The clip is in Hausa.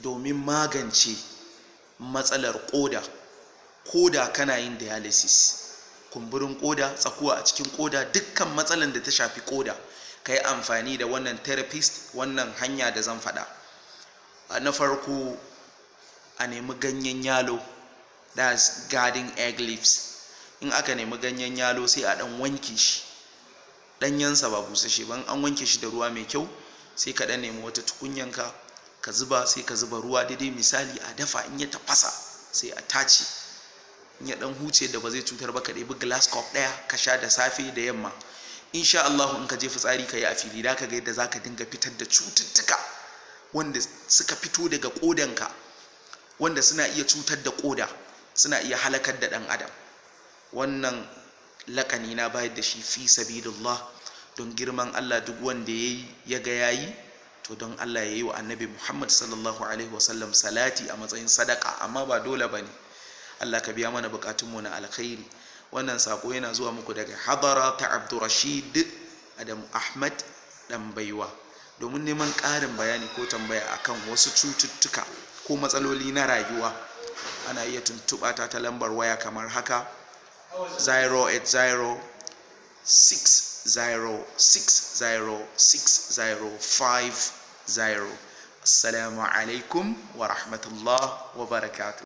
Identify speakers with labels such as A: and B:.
A: domin magance matsalar koda koda kana yin dialysis kumburin koda tsakuwa a cikin koda dukkan matsalan da ta shafi koda ka yi amfani da wannan therapist wannan hanya da zan faɗa na farko a nemi ganyen yalo that's garden egg leaves in aka nemi ganyen yalo sai a ɗan wanke shi ɗanyensa ba busashe ban an wanke shi da ruwa mai kyau sai ka ɗan nemi wata tukunyanka ka zuba sai ka zuba ruwa daidai misali a dafa in ya tafasa sai a tace in ya ɗan huce da ba zai cutar ba ka ɗebi glass cup ɗaya ka sha da safe da yamma insha Allah in ka je fitsari ka yi a fili da ka ga yadda za ka dinga fitar da cututtuka wanda suka fito daga ƙodanka wanda suna iya cutar da ƙoda suna iya halakar da ɗan adam wannan lakani na bayar da shi fi sabilillah don girman Allah duk wanda ya ya ga yayi to don Allah ya yi wa annabi Muhammad sallallahu alaihi wasallam salati a matsayin sadaka amma ba dole ba ne Allah ka biya mana bukatunmu na alkhairi wannan sako yana zuwa muku daga hadara ta abdurrashid adam ahmad dan baiwa domin neman ƙarin bayani ko tambaya akan wasu cututtuka ko matsaloli na rayuwa ana iya tuntuɓa ta ta lambar waya kamar haka 080 606050 assalamu alaikum wa rahmatullah wa barakatuh